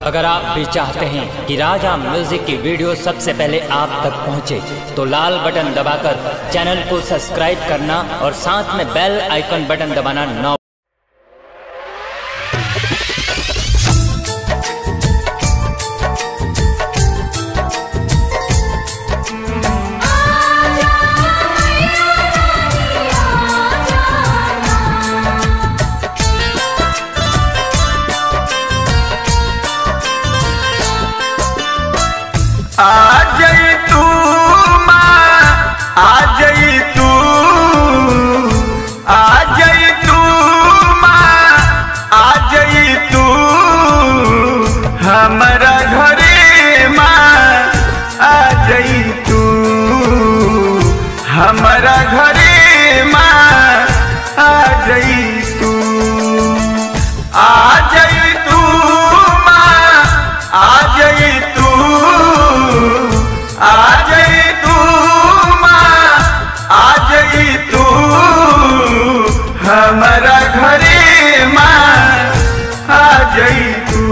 अगर आप भी चाहते हैं कि राजा म्यूजिक की वीडियो सबसे पहले आप तक पहुंचे, तो लाल बटन दबाकर चैनल को सब्सक्राइब करना और साथ में बेल आइकन बटन दबाना न आ जई तू माँ आ जई तू आ जई तू माँ आ जई तू हमारा घरे माँ आ जई तू हमारा घरे माँ आ जई तू आ जई तू माँ आ जई तू आ जई तू माँ आ जई तू हमारा घरे माँ आ जई तू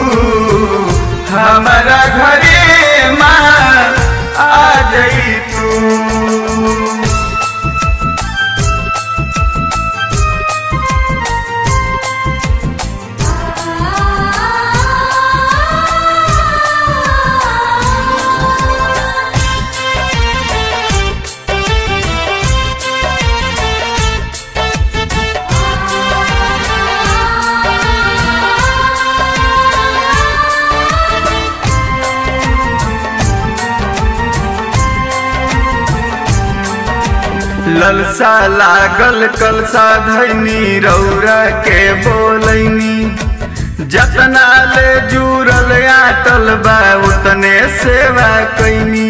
हमारा घरे माँ आ जई तू ललसा लागल कलसा धैनी रौरा के बोलैनी जतना ले जुड़ल आटल बा उतने सेवा कैनी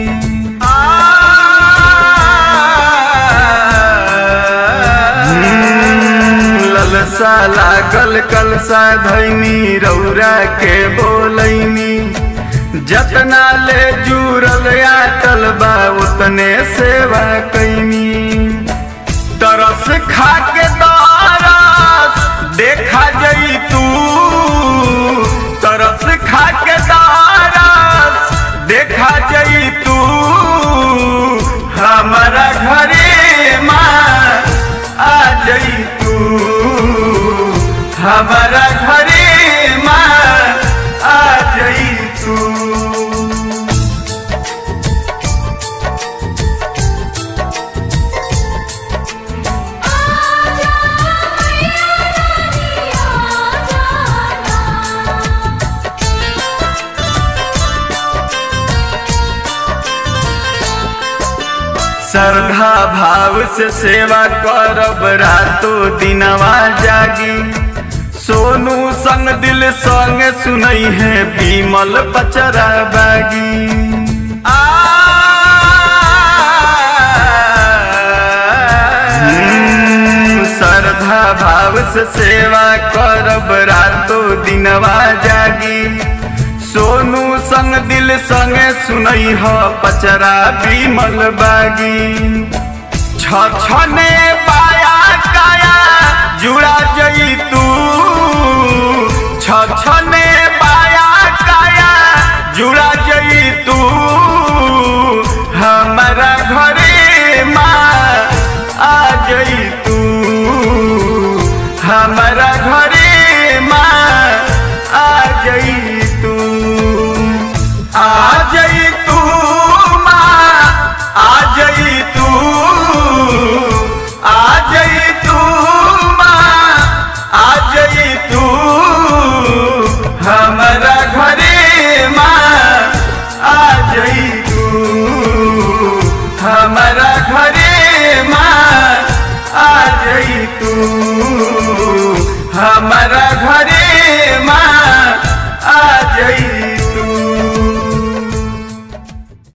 ललसा लागल कलसा धैनी रौरा के बोलैनी जतना ले जुड़ल आटल बा उतने सेवा कैनी तरस खा के तरस देखा जई तू तरस खा के तरस देखा जई तू हमारा घरे माँ आ जई तू हमारा घरे माँ आ जई तू श्रद्धा भाव से सेवा करब रातो दिनवा जागी सोनू संग दिल संग सुनई है बीमल पचरा बागी आ हम्म, श्रद्धा भाव से सेवा करब रातो दिनवा जागी सोनू संग दिल संगे सुनई ह पचरा बीमल बागी छने पाया काया जुड़ा जई तू छने